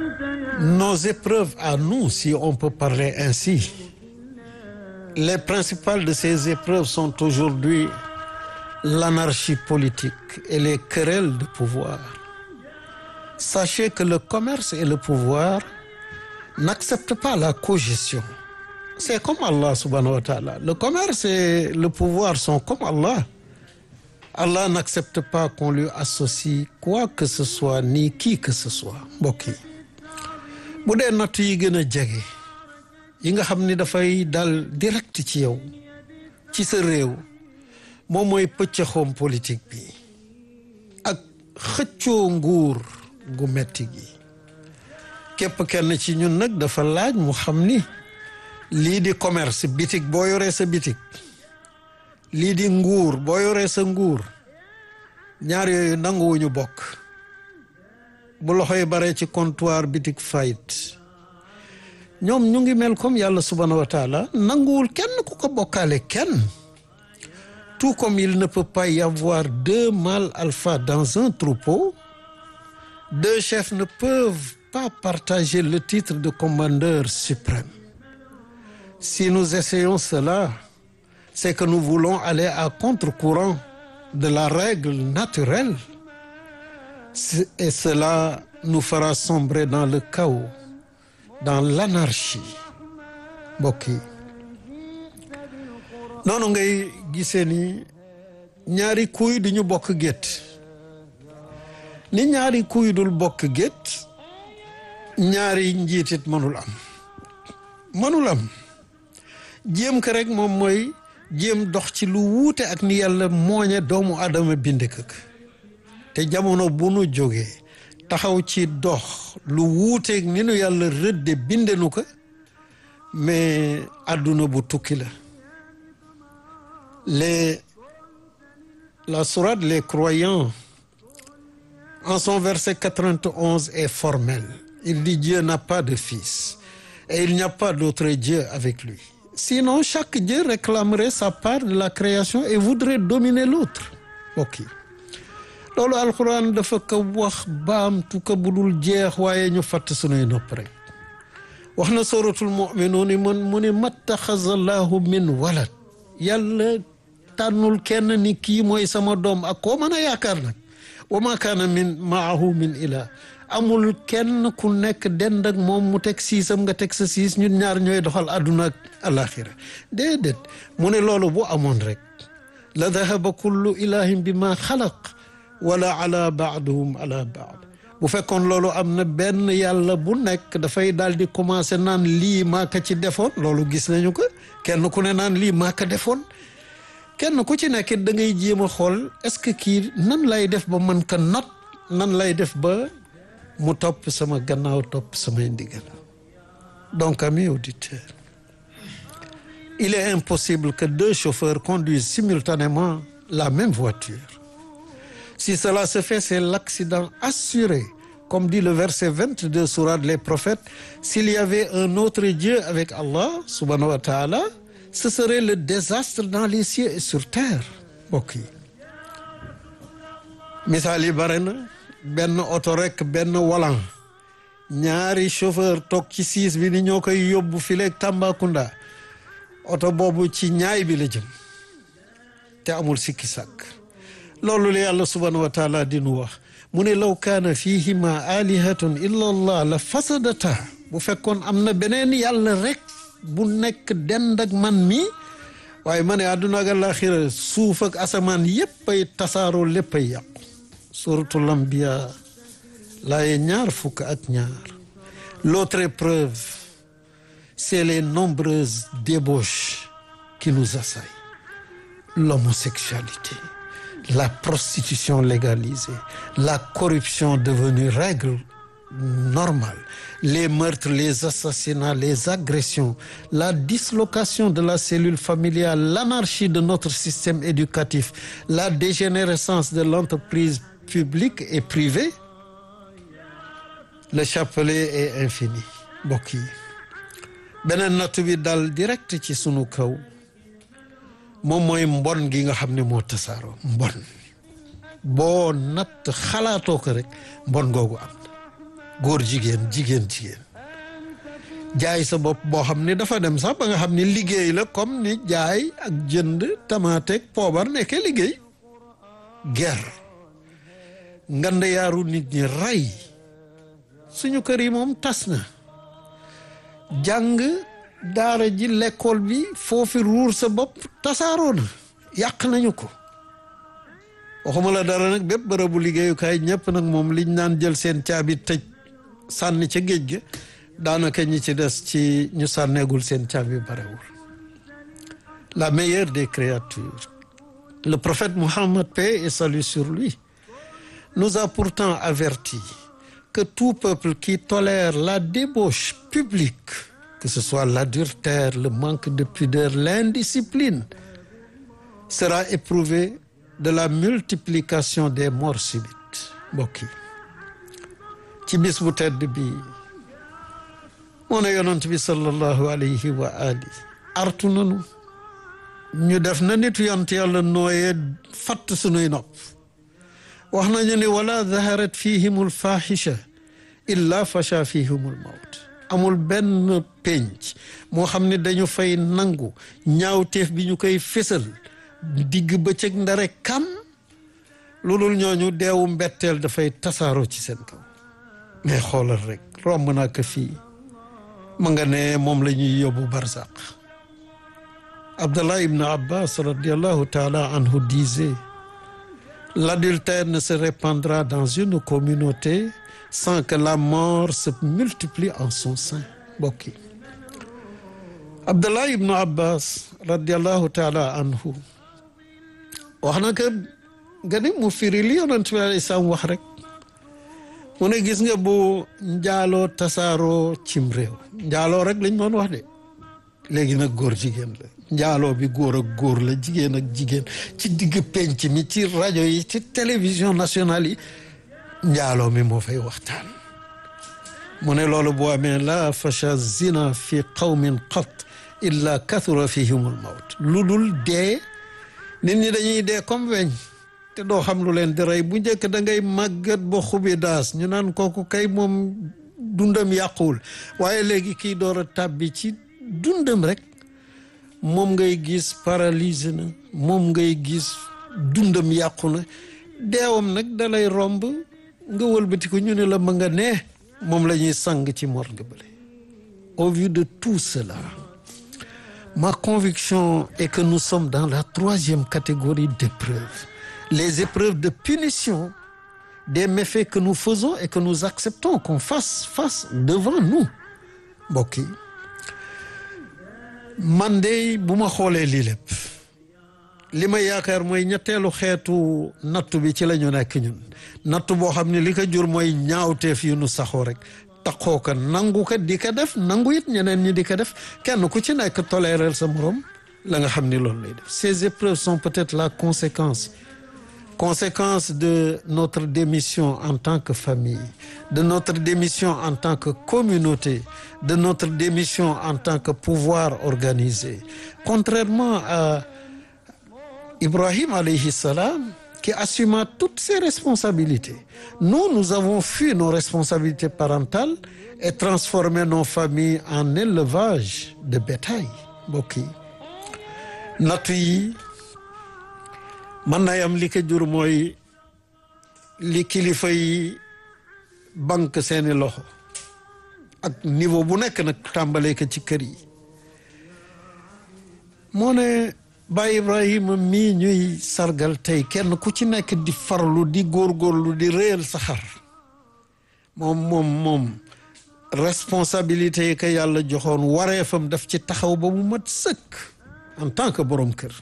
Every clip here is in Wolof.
nos épreuves à nous, si on peut parler ainsi, les principales de ces épreuves sont aujourd'hui l'anarchie politique et les querelles de pouvoir. Sachez que le commerce et le pouvoir n'acceptent pas la cogestion. C'est comme Allah subhanahu wa ta'ala. Le commerce et le pouvoir sont comme Allah. Allah n'accepte pas qu'on lui associe quoi que ce soit ni qui que ce soit mbokk yi bu dee natt yi gën a jege yi nga xam ni dafay dal direct ci yow ci sa réew moom mooy pëccëxoom politique bi ak xëccoo nguur gu metti gi képp kenn ci ñun nag dafa laaj mu xam ni lii di commerce bitig boo yoree sa bitig lii di nguur boo yoree sa nguur ñaar yooyu nanguwuñu bokk bu loxo yi baree ci comptoir bitig fayit ñoom ñu ngi mel comme yàlla subhanahu wa taala nanguwul kenn ku ko bokkaale kenn tout comme il ne peut pas y avoir deux mâles alpha dans un troupeau deux chefs ne peuvent pas partager le titre de commandeur suprême si nous essayons cela c'est que nous voulons aller à contre-courant de la règle naturelle et cela nous fera sombrer dans le chaos dans l'anarchie mbokk yi noonu ngay gisee ni ñaari kuy du ñu bokk gétt ni ñaari kuy dul bokk gétt ñaari njiitit mënul am mënul am jéem ko rek moom mooy jéem dox ci lu wuute ak ni yàlla mooñe doomu aadama bind këk te jamono bu nu jógee taxaw ci dox lu wuuteeg ni nu yàlla rëdde bindenu ko mais àdduna bu tukki la les la sourate les croyants en son verset 91 est formel il dit Dieu n'a pas de fils et il n'y a pas d'autre Dieu avec lui sinon chaque Dieu réclamerait sa part de la création et voudrait dominer l'autre ok loolu alxuraan dafa ko wax baamtu ko budul jeex waaye ñu fàtt sunuy nopp rek wax na suratul muminuun man mu ne mattaxaza llaahu min walad yàlla tànnul kenn ni kii mooy sama doom ak koo mën a yaakaar nag wa ma kaana min maahu min ilah amul kenn ku nekk dend ak moom mu teg siisam nga teg sa siis ñun ñaar ñooy doxal àdduna ak alaxira déedéet mu ne loolu bu amoon rek la dahaba kullu ilahin bi ma xalaq wala ala baaduhum ala baad bu fekkoon loolu am na benn yàlla bu nekk dafay daal di commencé naan lii maa ko ci defoon loolu gis nañu ko kenn ku ne naan lii maa ko defoon kenn ku ci nekk da ngay jéem a xool est-ce que kii nan lay def ba mën ko not nan lay def ba mu topp sama gannaaw topp samay ndigal donc amis auditeurs il est impossible que deux chauffeurs conduisent simultanément la même voiture si cela se fait c'est l'accident assuré comme dit le verset 22 sourate les prophètes s'il y avait un autre Dieu avec Allah subhanahu wa ta'ala ce serait le désastre dans les cieux et sur terre mbokk yi misaal yi bare na benn oto rek benn walan ñaari chauffeur toog ci siis bi ni ñoo koy yóbbu fileeg Tambacounda oto boobu ci ñaay bi la jëm te amul sikki sàkk loolu la yàlla subhanahu wa taala di nu wax mu ne law kaana fihima alihatun illa allah la fasadata bu fekkoon am na beneen yàlla rek bu nekk dend ak man mi waaye ma ne àdduna ak àllaaxira suuf ak asamaan yépp ay tasaaroo lépp ay yàqu suratul anbiya laaye ñaar fukk ak ñaar l'autre épreuve c'est les nombreuses débauches qui nous assaillent l'homosexualité la prostitution légalisée la corruption devenue règle normale les meurtres les assassinats les agressions la dislocation de la cellule familiale l'anarchie de notre système éducatif la dégénérescence de l'entreprise publique et privée le chapelet est infini mbokk yi beneen natt bi dal direct ci sunu kaw moom mooy mbon gi nga xam ne moo tasaaroo mbon boo natt xalaatoo ko rek mbon googu am na góor jigéen jigéen jigéen jaay sa bopp boo xam ne dafa dem sax ba nga xam ne liggéey la comme ni jaay ak jënd tamaateeg poobar nekkee liggéey guerre ngand yaaru nit ñi rey suñu kër yi moom tas na jàng daara ji lekkool bi foofi ruur sa bopp tasaaroo na yàq nañu ko waxuma la dara nag bépp bërëbu liggéeyukaay ñëpp nag moom liñ naan jël seen caabi tëj sànni ca géej ga daanaka ñi ci des ci ñu sànneegul seen caabi barewul la meilleure des créatures le prophète Mohammed paix et salut sur lui nous a pourtant averti que tout peuple qui tolère la débauche publique que ce soit l'adultère le manque de pudeur l'indiscipline sera éprouvé de la multiplication des morts subites mbokk yi ci bis bu tedd bi moo ne yonent bi sallallahu alayhi wa ali artu nanu ñu def na nitu yont yàlla nooyee fatt sunuy nopp wax nañu ni wala zaharat fihimul fahisha illa fasha fihimul mawt amul benn penc moo xam ne dañu fay nangu ñaawteef bi ñu koy fésal digg bëccëg ndare kam lu dul ñooñu deewu mbetteel dafay tasaaroo ci seen kaw mais xoolal rek romb naa ko fii ma nga ne moom la ñuy yóbbu barzaq Abdallah ibn Abbas radiallahu taala anhu disait l'adultère ne se répandra dans une communauté sans que la mort se multiplie en son sein mbokk yi Abdallah ibn Abbas radiallahu taala anhu wax na que nga ni mu firi li yonent bi alayhi salaam wax rek mu ne gis nga bu njaaloo tasaaroo cim réew njaaloo rek lañ doon wax de léegi nag góor jigéen la njaaloo bi góor ak góor la jigéen ak jigéen ci digg penc mi ci rajo yi ci télévision nationale yi njaaloo mi moo fay waxtaan mu ne loolu boo amee la fasha zina fi qawmin qat illa kathura fihimul mawt lu dul dee nit ñi dañuy dee comme weñ te doo xam lu leen di rey bu njëkk da ngay màggat ba xubi daas ñu naan kooku kay moom dundam yàquwul waaye léegi kii door a tàbbi ci dundam rek moom ngay gis paralysé na moom ngay gis dundam yàqu na deewam nag dalay romb nga wëlbati ko ñu ne la ma nga ne moom la ñuy sang ci morgue bële au vu de tout cela ma conviction est que nous sommes dans la troisième catégorie d'épreuves les épreuves de punition des méfaits que nous faisons et que nous acceptons qu'on fasse face devant nous mbokk yi man de bu ma xoolee lii lépp li ma yaakaar mooy ñetteelu xeetu nattu bi ci la ñu nekk ñun nattu boo xam ne li ko jur mooy ñaawteef yu nu saxoo rek taxoo ko nangu ko di ko def nangu it ñeneen ñi di ko def kenn ku ci nekk toléreel sa morom la nga xam ni loolu lay def ces épreuves sont peut-être la conséquence conséquence de notre démission en tant que famille de notre démission en tant que communauté de notre démission en tant que pouvoir organisé contrairement à Ibrahim alayhi salam qui assuma toutes ses responsabilités nous nous avons fui nos responsabilités parentales et transformé nos familles en élevage de bétail mbokk yi nattu yi mën na am li ko jur mooy li kilifa yi banque seeni loxo ak niveau bu nekk nag tàmbalee ko ci kër yi moo ne Baay Ibrahima mii ñuy sargal tey kenn ku ci nekk di farlu di góorgóorlu di réyal sa xar moom moom moom responsabilité yi ko yàlla joxoon wareefam daf ci taxaw ba mu mat sëkk en tant que borom kër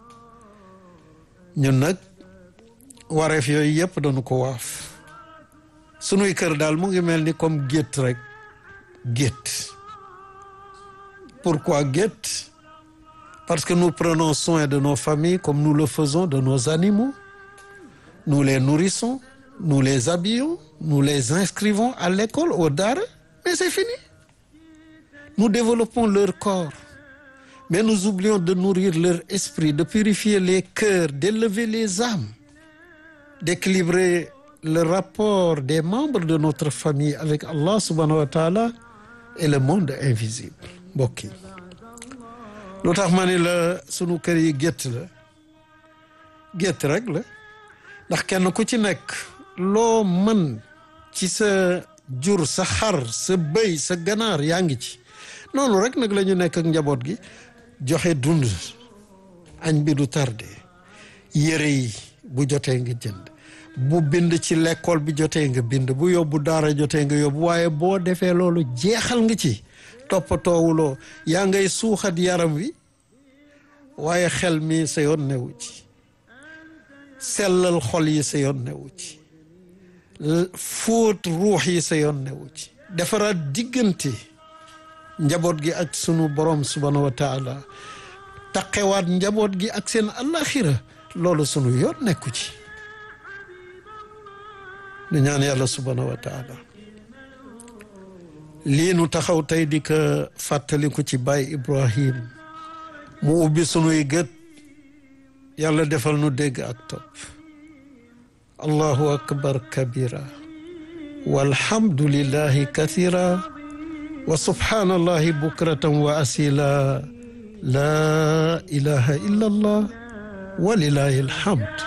ñun nag wareef yooyu yëpp dañu ko waaf sunuy kër daal mu ngi mel ni comme gétt rek gétt pourquoi gétt parce que nous prenons soin de nos familles comme nous le faisons de nos animaux nous les nourrissons nous les habillons nous les inscrivons à l'école au daara mais c'est fini nous développons leur corps mais nous oublions de nourrir leur esprit de purifier les cœurs d'élever les âmes d'équilibrer le rapport des membres de notre famille avec Allah subhanahu wa taala et le monde invisible mbokk yi lu tax ma ni la sunu kër yi gétt la gétt rek la ndax kenn ku ci nekk loo mën ci sa jur sa xar sa bëy sa ganaar yaa ngi ci noonu rek nag la ñu nekk ak njaboot gi joxe dund añ bi du tardé yére yi bu jotee nga jënd bu bind ci l'école bi jotee nga bind bu yóbbu daara jotee nga yóbbu waaye boo defee loolu jeexal nga ci toppatoowuloo yaa ngay suuxat yaram wi waaye xel mi sa yoon newu ci sellal xol yi sa yoon newu ci fóot ruux yi sa yoon newu ci defaraat diggante njaboot gi ak sunu borom subhanahu wa taala taqewaat njaboot gi ak seen alaxira loolu sunu yoon nekku ci nu ñaan yàlla subhanahu wa taala lii nu taxaw tey di ko fàttaliku ci baay Ibrahim mu ubbi sunuy gët yàlla defal nu dégg ak topp allahu akbar kabira walhamdulillahi kathira wa subhanallahi bukratan wa asila la ilaha illa allah wa lillahi alhamd